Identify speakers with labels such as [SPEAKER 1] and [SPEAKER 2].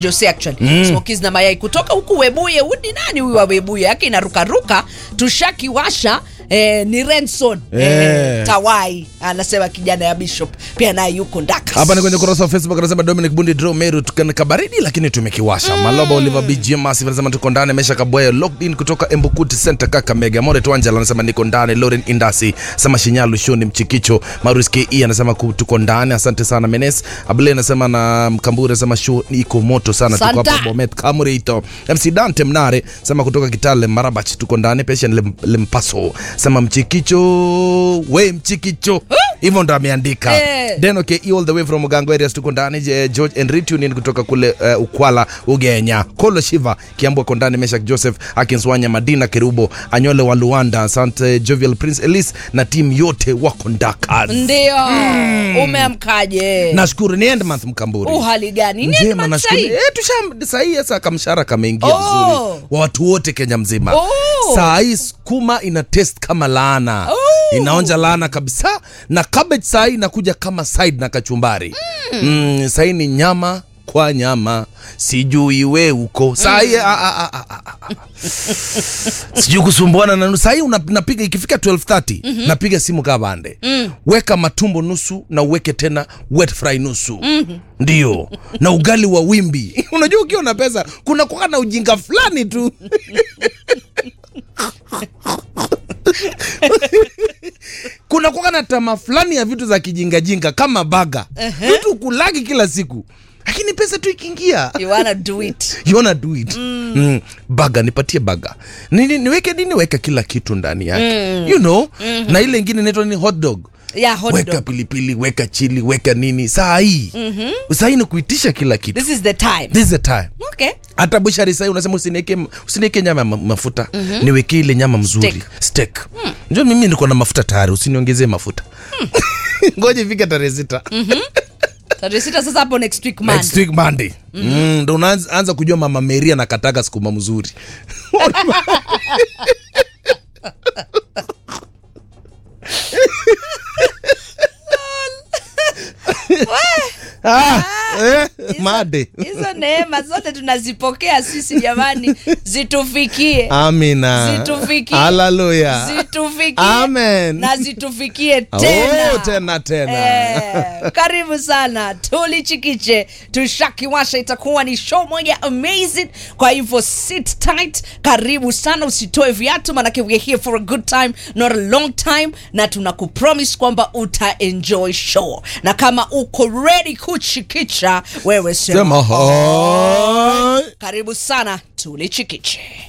[SPEAKER 1] Jose actually mm. Smokies na mayai kutoka huku Webuye. Udi nani huyu wa Webuye yake inarukaruka, tushakiwasha eh, ni Renson eh.
[SPEAKER 2] Eh.
[SPEAKER 1] Tawai anasema kijana ya Bishop pia naye yuko ndaka
[SPEAKER 2] hapa ni kwenye ukurasa wa Facebook anasema Dominic Bundi Draw Meru tukana kabaridi lakini tumekiwasha. Maloba Oliver BGM Massive anasema tuko ndani, Mesha Kabwaya locked in kutoka Embukuti Center Kakamega. More Twangela anasema niko ndani, Lauren Indasi sema Shinyalu Shoni Mchikicho, Marus KE anasema ku- tuko ndani, asante sana Menes. Abule anasema na Mkamburi anasema show iko moto sana, tuko
[SPEAKER 1] Santa.
[SPEAKER 2] hapa Bomet Kamurito. MC Dante Mnare sema kutoka Kitale Marabach tuko ndani, Patient Lem, Lempaso sema Mchikicho we Mchikicho hivyo ndo ameandika
[SPEAKER 1] Eh.
[SPEAKER 2] Deno ke all the way from Mugango areas tuko ndani. Je, George Enritu ni kutoka kule uh, Ukwala Ugenya. Kolo Shiva Kiambo ko ndani. Meshak Joseph Akinswanya Madina Kerubo Anyole wa Luanda Asante Jovial Prince Elise na timu yote wako ndakas.
[SPEAKER 1] ndio umeamkaje?
[SPEAKER 2] Nashukuru ni end month Mkamburi.
[SPEAKER 1] Uhali gani? Ni
[SPEAKER 2] Njema
[SPEAKER 1] end month
[SPEAKER 2] nashukuru.
[SPEAKER 1] sahi?
[SPEAKER 2] Eh, tusha sahi sasa kamshara kameingia
[SPEAKER 1] Oh.
[SPEAKER 2] vizuri. Wa watu wote Kenya mzima.
[SPEAKER 1] Oh.
[SPEAKER 2] Saa hii sukuma ina test kama laana.
[SPEAKER 1] Oh.
[SPEAKER 2] Inaonja laana kabisa na cabbage saa hii inakuja kama side na kachumbari. Mm. saa hii ni nyama kwa nyama sijui we uko saa hii a- a- a- a- a- a- sijui kusumbuana na saa hii una- napiga ikifika 12:30 napiga simu kaa bande weka matumbo nusu na uweke tena wet fry nusu ndio na ugali wa wimbi unajua ukiwa na pesa kuna kuwa na ujinga fulani tu kuna kuwa na tama fulani ya vitu za kijingajinga kama baga vitu kulagi kila siku lakini pesa tu ikiingia
[SPEAKER 1] You wanna do it.
[SPEAKER 2] you wanna do it mm. Mm. baga nipatie baga nini niweke nini weka kila kitu ndani yake you know na ile ingine inaitwa ni hot dog
[SPEAKER 1] Yeah, hot
[SPEAKER 2] weka
[SPEAKER 1] dog.
[SPEAKER 2] pilipili weka chili weka nini saa hii mm-hmm. saa hii ni kuitisha kila kitu
[SPEAKER 1] This is the time.
[SPEAKER 2] this is the time
[SPEAKER 1] Okay.
[SPEAKER 2] hata bushari sahii unasema usinieke usinieke nyama ya ma- mafuta mm-hmm. niweke ile nyama mzuri
[SPEAKER 1] Steak.
[SPEAKER 2] steak mm. njoo mimi niko na mafuta tayari usiniongezee mafuta ngoja ifike tarehe sita
[SPEAKER 1] Tarehe sita sasa hapo next week man.
[SPEAKER 2] next week monday mm, ndo unaanza anza kujua mama meria nakataka sukuma mzuri ah, eh, made
[SPEAKER 1] Hizo neema zote tunazipokea sisi jamani, zitufikie.
[SPEAKER 2] amina
[SPEAKER 1] Zitufikie.
[SPEAKER 2] haleluya
[SPEAKER 1] Zitufikie.
[SPEAKER 2] Amen.
[SPEAKER 1] Na zitufikie tena.
[SPEAKER 2] Oh, tena tena
[SPEAKER 1] Eh, karibu sana tulichikiche tushakiwasha itakuwa ni show moja amazing kwa hivyo sit tight karibu sana usitoe viatu manake we're here for a good time not a long time na tunakupromise kwamba utaenjoy show na kama uko ready kuchikicha wewe sema
[SPEAKER 2] sema hai
[SPEAKER 1] karibu sana tulichikiche